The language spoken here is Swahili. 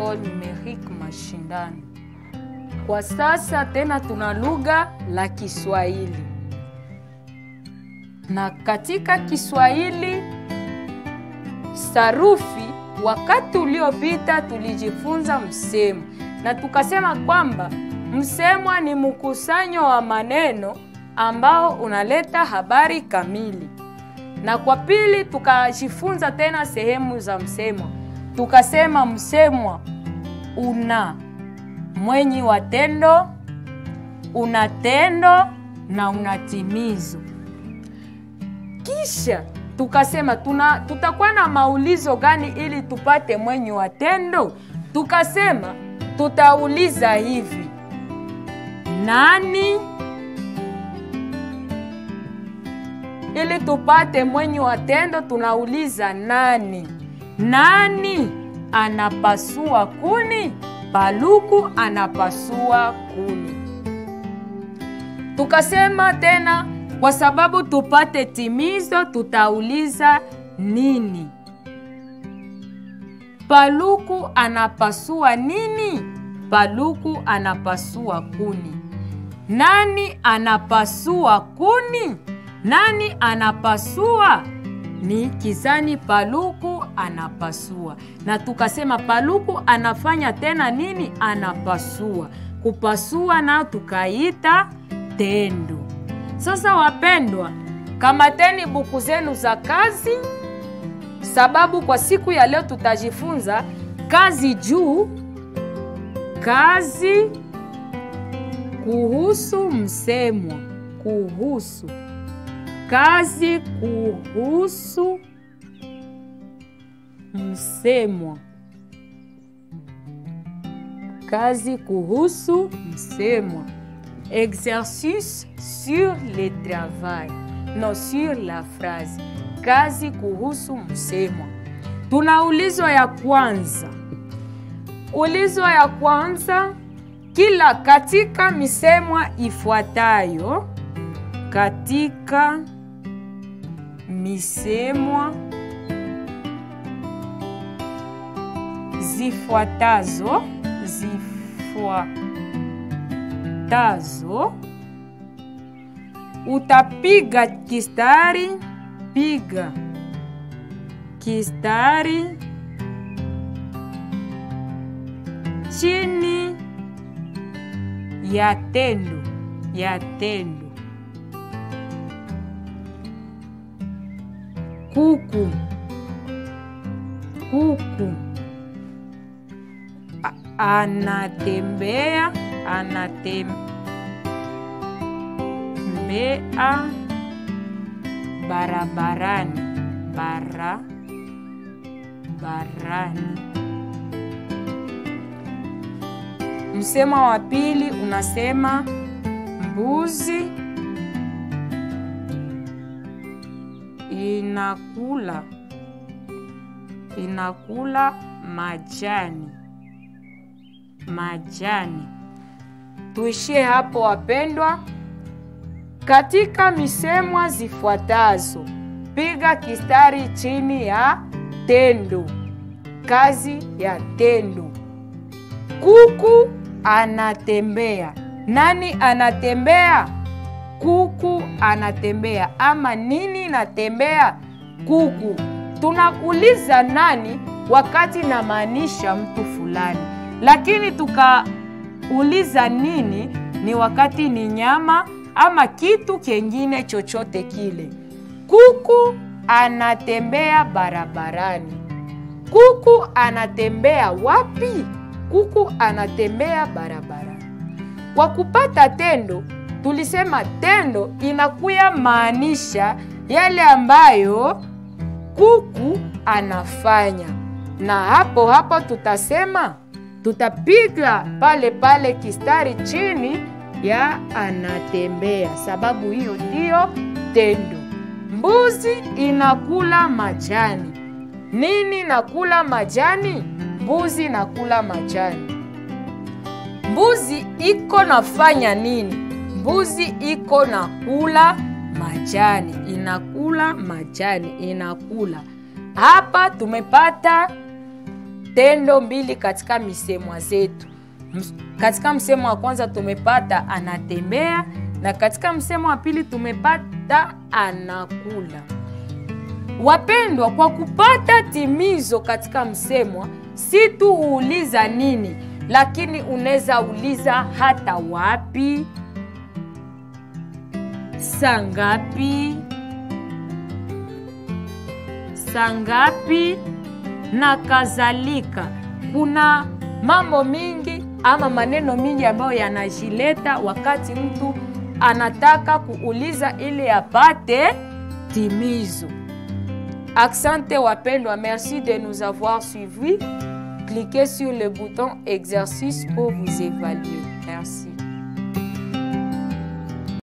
école numérique mashindano. Kwa sasa tena tuna lugha la Kiswahili, na katika Kiswahili sarufi, wakati uliopita tulijifunza msemo na tukasema kwamba msemwa ni mkusanyo wa maneno ambao unaleta habari kamili, na kwa pili tukajifunza tena sehemu za msemwa, tukasema msemwa una mwenyi wa tendo, una tendo na una timizo. Kisha tukasema tuna, tutakuwa na maulizo gani ili tupate mwenyi wa tendo? Tukasema tutauliza hivi: nani, ili tupate mwenyi wa tendo tunauliza nani. Nani anapasua kuni? Paluku anapasua kuni. Tukasema tena, kwa sababu tupate timizo, tutauliza nini. Paluku anapasua nini? Paluku anapasua kuni. Nani anapasua kuni? Nani anapasua? Ni kizani Paluku anapasua. Na tukasema Paluku anafanya tena nini? Anapasua. Kupasua nao tukaita tendo. Sasa wapendwa, kamateni buku zenu za kazi, sababu kwa siku ya leo tutajifunza kazi juu kazi kuhusu msemwa, kuhusu kazi kuhusu msemwa, kazi kuhusu msemwa. Exercice sur le travail, non sur la phrase. Kazi kuhusu msemwa. Tuna ulizo ya kwanza. Ulizo ya kwanza, kila katika misemwa ifuatayo, katika misemwa zifuatazo zifuatazo, utapiga kistari, piga kistari chini ya tendo ya tendo kuku kuku A anatembea anatembea barabarani barabarani Msemo wa pili unasema mbuzi inakula inakula majani majani. Tuishie hapo wapendwa. Katika misemwa zifuatazo, piga kistari chini ya tendo, kazi ya tendo. Kuku anatembea. Nani anatembea? Kuku anatembea. Ama nini natembea? Kuku. Tunakuuliza nani wakati namaanisha mtu fulani, lakini tukauliza nini ni wakati ni nyama ama kitu kingine chochote kile. Kuku anatembea barabarani. Kuku anatembea wapi? Kuku anatembea barabarani. Kwa kupata tendo, tulisema tendo inakuya maanisha yale ambayo kuku anafanya, na hapo hapo tutasema tutapiga pale pale kistari chini ya anatembea, sababu hiyo ndiyo tendo. Mbuzi inakula majani. Nini nakula majani? Mbuzi nakula majani. Mbuzi iko nafanya nini? Mbuzi iko nakula majani, inakula majani, inakula. Hapa tumepata tendo mbili katika misemwa zetu. Ms- Katika msemo wa kwanza tumepata anatembea, na katika msemo wa pili tumepata anakula. Wapendwa, kwa kupata timizo katika msemwa, si tu uuliza nini, lakini unaweza uliza hata wapi, saa ngapi, saa ngapi na kadhalika. Kuna mambo mingi ama maneno mingi ambayo yanajileta wakati mtu anataka kuuliza ili apate timizo. Accente wapendwa, merci de nous avoir suivis. Cliquez sur le bouton exercice pour vous évaluer. Merci.